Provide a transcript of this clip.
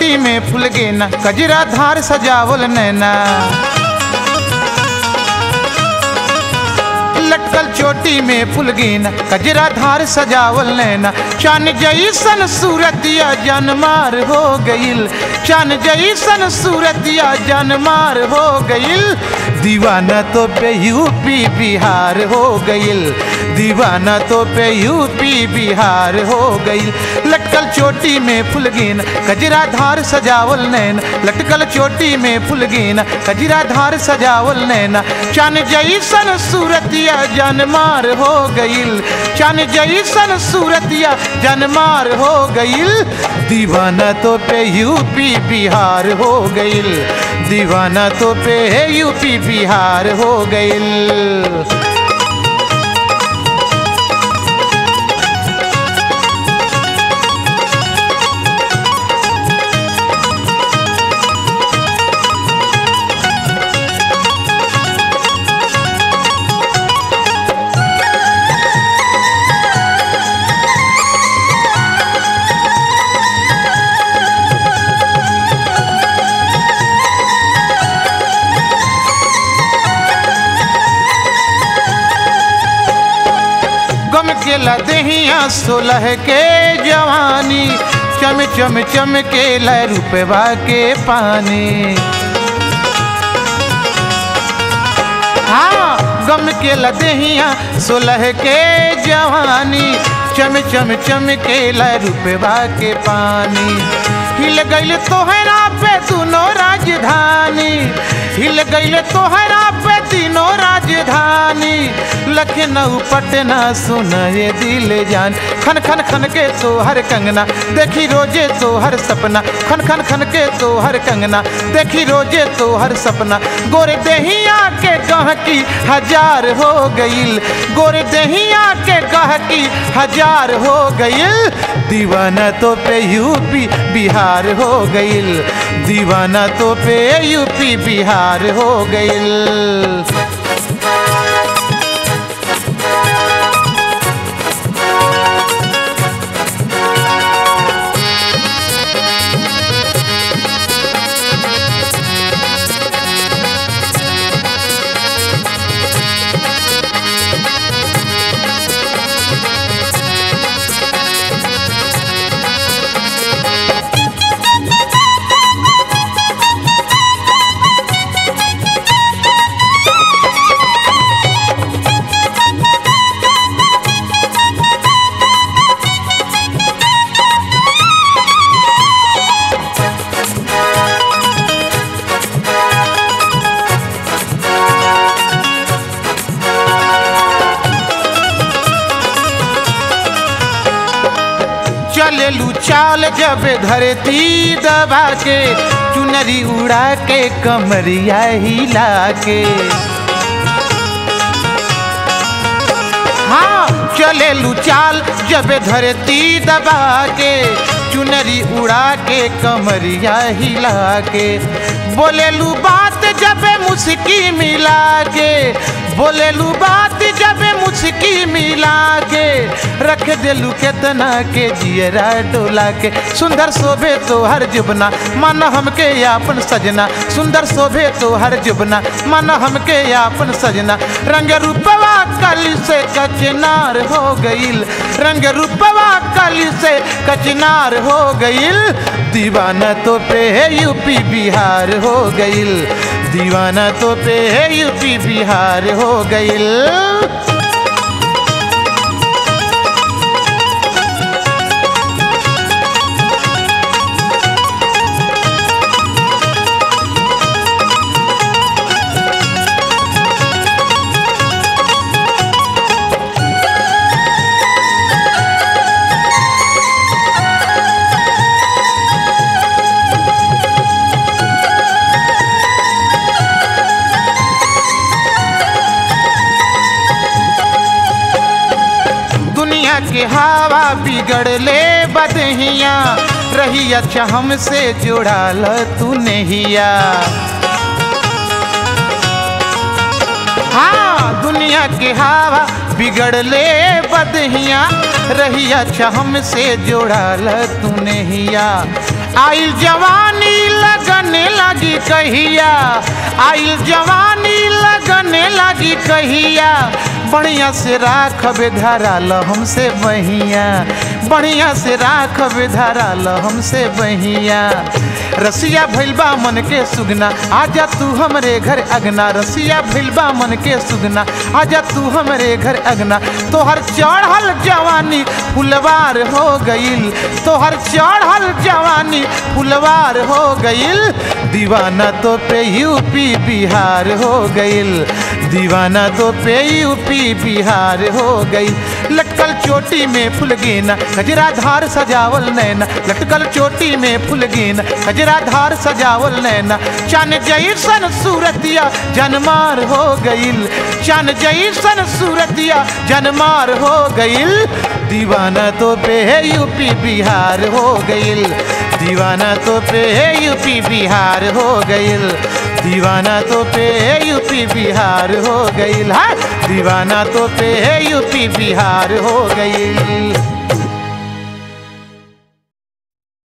चोटी में फूल गेना कजरा धार सजावल नैना लटकल चोटी में फूल गेना कजरा धार सजावल नैना चान जैसन सूरतिया जनमार हो गईल चान जैसन सूरतिया जनमार हो गईल दीवाना तो पे यूपी बिहार हो गईल दीवाना तो पे यूपी बिहार हो गईल लटकल चोटी में फूल गेना कजरा धार सजावल नैना लटकल चोटी में फूल गेना कजरा धार सजावल नैना चान जैसन सूरतिया जनमार हो गईल चान जैसन सूरतिया जनमार हो गईल दीवाना तो पे यूपी बिहार हो गईल दीवाना तो पे यूपी बिहार हो गईल गम के लदहिया सोलह के जवानी चम चम चम के ल रुपवा के पानी हाँ गम के लदहिया सोलह के जवानी चम चम चम के ल रुपवा के पानी हिल गईल तोहरा पे दोनों राजधानी हिल गईल तोहरा पे तीनों राजधानी लखनऊ पटना सुन ये दिल जान खन खन खन के तो हर कंगना देखी रोजे तो हर सपना खन खन खन के तो हर कंगना देखी रोजे तो हर सपना गोरे दहिया के गहकी हजार हो गईल गोरे दहिया के गहकी हजार हो गईल दीवाना तो पे यूपी बिहार हो गईल दीवाना तो पे यूपी बिहार हो गईल चलेलू चाल जब धरती दबा के चुनरी उड़ा के कमरिया हिला के हाँ चलेलू चाल जब धरती दबा के चुनरी उड़ा के कमरिया हिला के बोलेलू बात जब मुस्की मिला के बोलेलू बात जब मुस्की मिला के रख दिलू केतना के जियरा डोला के सुंदर शोभे तो हर जुबना मन हमके यापन सजना सुंदर शोभे तो हर जुबना मन हमके यापन सजना रंग रूपवा कली से कचनार हो गईल रंग रूपवा कली से कचनार हो गईल दीवाना तो पे है यूपी बिहार हो गईल दीवाना तो पे है यूपी बिहार हो गईल दुनिया के हवा बिगड़ले बदहिया रही अच्छा हमसे जुड़ाल तू नहिया हाँ दुनिया के हवा बिगड़ले बदहिया रही अच्छा हमसे जोड़ाल तू नहिया आइल जवानी लगने लगी कहिया आइल जवानी लगने लगी कहिया बढ़िया से राखबे धराल हमसे बहिया बढ़िया से राखबे धराल हमसे बहिया रसिया भैलबा मन के सुगना आजा तू हमरे घर अगना रसिया भैलबा मन के सुगना आजा तू हमरे घर अगना तोहर चढ़ल जवानी फुलवार हो गईल तोहर चढ़ल जवानी फुलवार हो गईल दीवाना तो पे यूपी बिहार हो गईल दीवाना तो पे यूपी बिहार हो गई लटकल चोटी में फुल गेना गजरा धार सजावल नैना लटकल चोटी में फुल गेना गजरा धार सजावल नैना चन जैसन सूरतिया जनमार हो गईल चन जैसन सूरतिया जनमार हो गईल दीवाना तो पे है यूपी बिहार हो गईल दीवाना तो पे है यूपी बिहार हो गईल दीवाना तो पे है यूपी बिहार हो गईल हाँ दीवाना तो पे है यूपी बिहार हो गईल